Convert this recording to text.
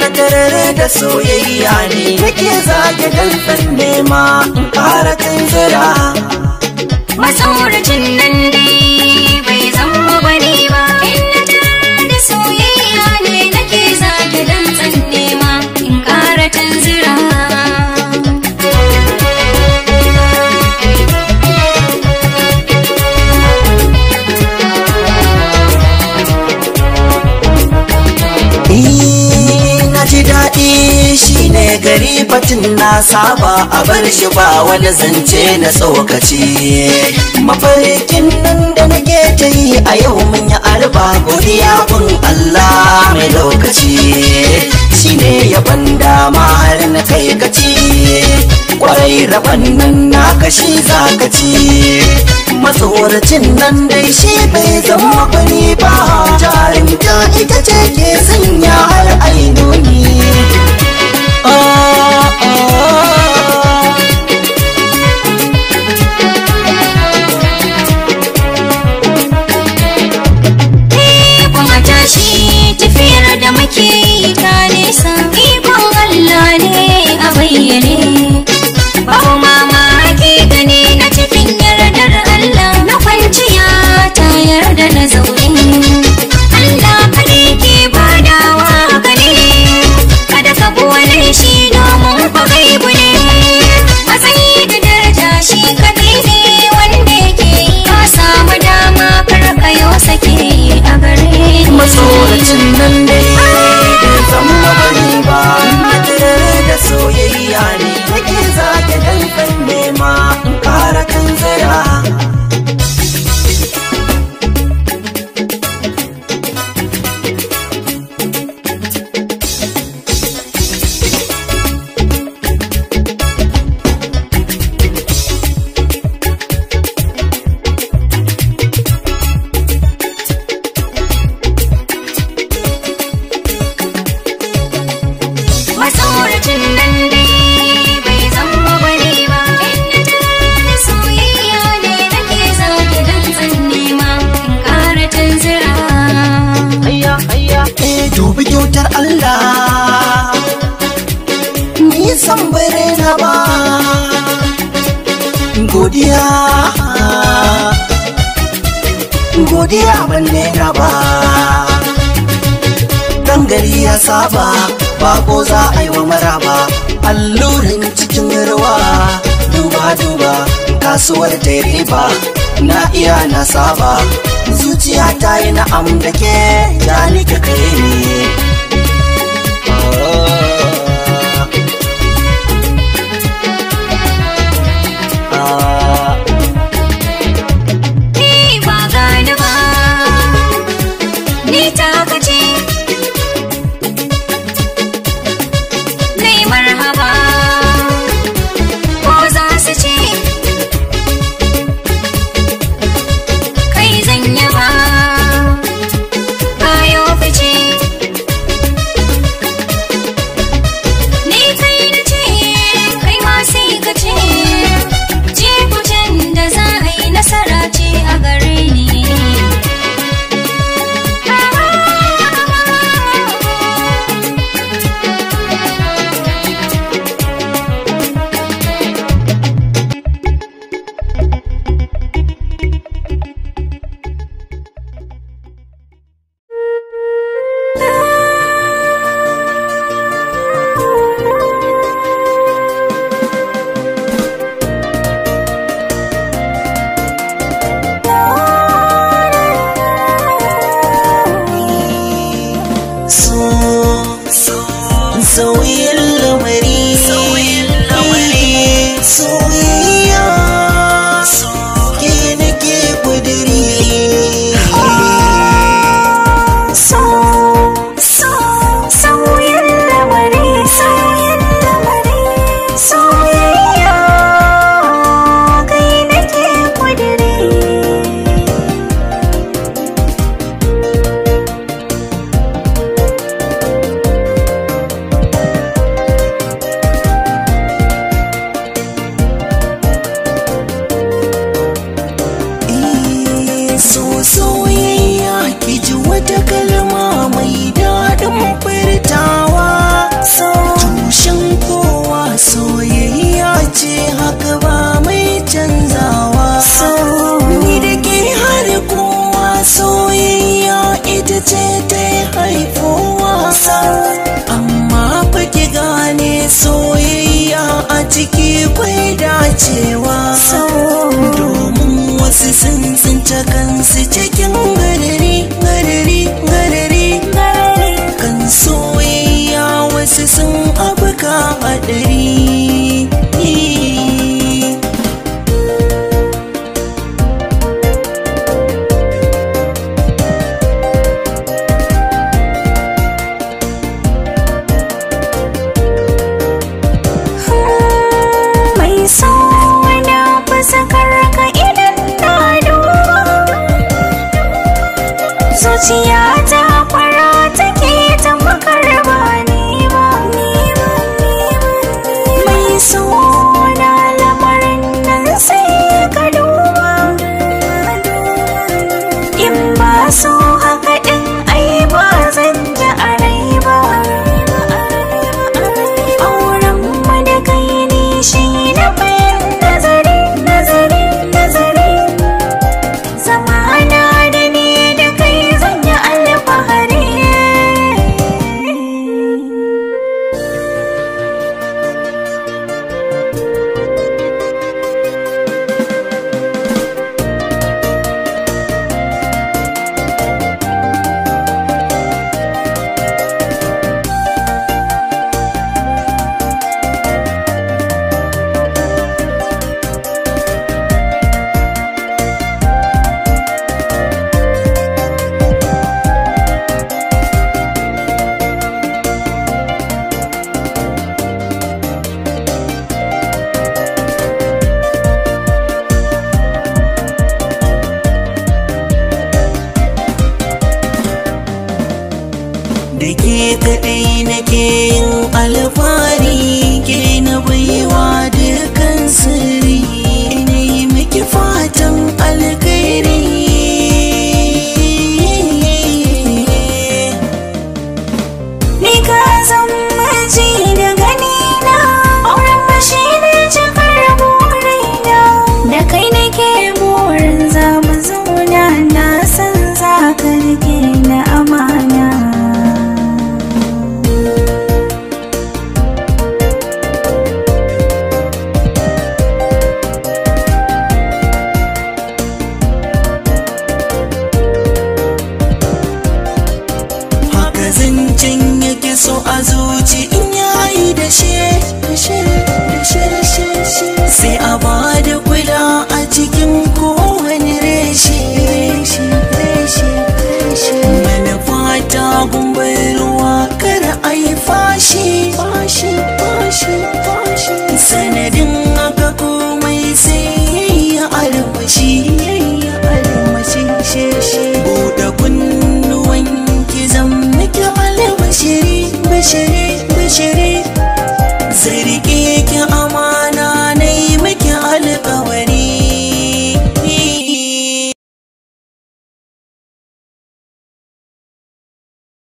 na tarare da soyayya ne nake zage dantsan nema in ƙara tunzura Masauracin nan dai bai zama bane ba. Inda tare da soyayya ne nake zage dantsan nema in ƙara tanzira. Eh, na ji daɗi shi ne gari batun na saba a bar shi ba wani zance na tsokaci mafarkin nan da nake ta yi a yau mun yi arba godiya gun Allah mai lokaci shi ne yaban dama har na kai gaci kwarai raban nan na kashi zakaci matsoracin nan dai shi bai zama bani ba jarinta ita ce ke sanya har ainoni Ah, ah. Ikon a tashi tafiyar da muke yi ta nesa. Ikon Allah ne a bayyane. Babu mamaki gani na cikin yardar Allah na kwanciya ta yarda na zaune. Allah kaɗai ke badawa gani. Kada ka buwane shi domin kwa gaibu ne. Matsayi da daraja shi kaɗai ne wanda yake yi. Ka samu dama kar ka yau sake a gare ni. matsoracin nan dai bai zama bani ba madara da soyayya ne nake zage dankan nema in kara kan zira Matsoracin nan dai bai zama bane ba. Inda da soyayya ne nake zage dantsan nema in ƙara tanzira. hayya hayya eh dubi kyautar Allah ni san bare na ba godiya godiya ban na ba dan gari ya saba bako za a yi wa maraba allurin cikin ruwa duba duba kasuwar ta riba na iya na saba zuciya ta yi na'am da ke ya nika kai ne Ah. Ni ba gani ba, ni ta kace. Nai marhaba, ko za su ce. Kai zan yaba, kayo fice. ciki kwai dacewa domin wasu sun tsince kansu cikin garari garari garari kan soyayya wasu sun abuka hadari mai sauna fasakar ka idan na duba zuciya ta kwara take ta makarba ne ba mai sauna lamarin nan sai ka duba in ba so haka din ai ba zan ji a rai ba auren mu da kai ne shi na bayan nazari nazari nazari zamana da ni da kai zan yi alfahari da ke kaɗai nake yin alfahari ke na baiwa dukan sirri ina yi miki fatan alkhairi Ni ka zan maji da gani na auren mashi ne cikar burina da kai nake burin za mu zauna na san za ka rike na amana haka zancen yake so a zuci in yayi da shi da shi da shi da shi sai a ba